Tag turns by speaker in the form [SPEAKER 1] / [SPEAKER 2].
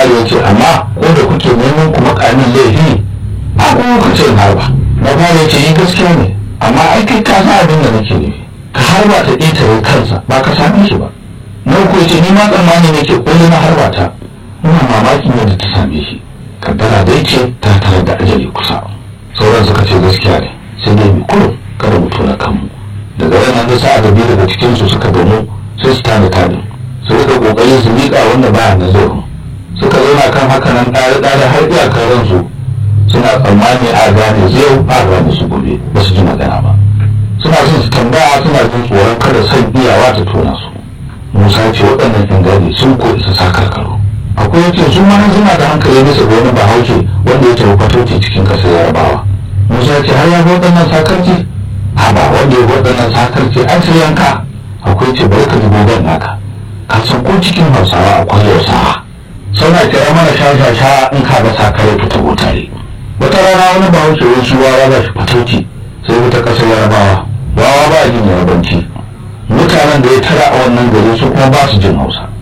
[SPEAKER 1] labari ya ce amma ko da kuke neman kuma kamin laifi a kuma ku ce harba na fara ya ce yi gaskiya ne amma ai kai ka san abin da nake nufi ka harba ta ƙetare kansa ba ka same shi ba na uku ya ce ni ma tsammani nake kullu na harba ta ina mamakin yadda ta same shi kaddara dai ce ta tare da ajali kusa sauran suka ce gaskiya ne sai dai bi kurum kada mu tona kanmu daga nan da sa'a da biyu daga cikinsu suka gamu sai su tada tadin su rika kokari su miƙa wanda baya na zurfin suka zauna kan haka nan ɗare ɗare har iyakar ransu suna tsammani a gane zai a gane su gobe ba su ji magana ba suna son su tambaya suna jin tsoron kada san iyawa ta tona su musa ce waɗannan yan gane sun ko isa sa karkaro akwai yake su ma suna da hankali bisa ga wani bahaushe wanda ya tafi fatauci cikin ƙasar yarabawa musa ce har ya ga waɗannan sakarci a ba wanda ya waɗannan sakarci an sai yanka akwai ce bari ka ji gogon naka ka san ko cikin hausawa akwai hausawa suna kira mana sha in ka ga sakare fita tare wata rana wani bahaushe wani shi wawa ba shi fatauci sai wata ƙasar yarabawa wawa ba jin yarabanci mutanen da ya tara a wannan gari su kuma ba su jin hausa